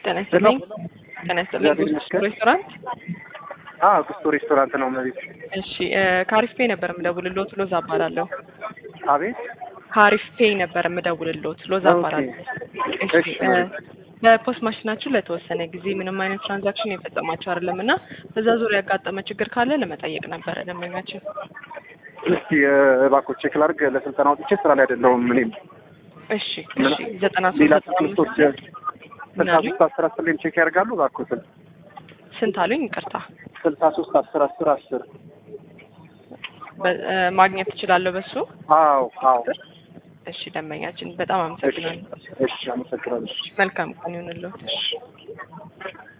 ጤና ይስጥልኝ። ጤና ይስጥልኝ። እግዚአብሔር ይመስገን። ሬስቶራንት አዎ ጉስቶ ሬስቶራንት ነው መቤት። እሺ እ ከአሪፍ ፔይ ነበር የምደውልልዎት ሎዛ እባላለሁ። አቤት ከአሪፍ ፔይ ነበር የምደውልልዎት ሎዛ ኦኬ። እባላለሁ። እሺ እሺ እ በፖስት ማሽናችሁ ለተወሰነ ጊዜ ምንም አይነት ትራንዛክሽን የፈጸማችሁ አይደለም እና በዛ ዙሪያ ያጋጠመ ችግር ካለ ለመጠየቅ ነበረ ደንበኛችን። እስቲ እ እባክዎ ቼክ ላድርግ። ለስልጠና ወጥቼ ስራ ላይ አይደለሁም እኔም እሺ እሺ ዘጠና ሶስት ሌላ ዘጠና አምስት ትምህርቶች ስልሳ ምናምን? ሶስት አስር አስር ላይም ቼክ ያደርጋሉ እባክዎትን። ስንት አሉኝ? ይቅርታ ስልሳ ሶስት አስር አስር አስር በ- እ ማግኘት እችላለሁ በሱ? አዎ አዎ እሺ ደንበኛችን በጣም እሺ አመሰግናለሁ። እሺ አመሰግናለሁ። መልካም ቀን ይሁንልዎት። እሺ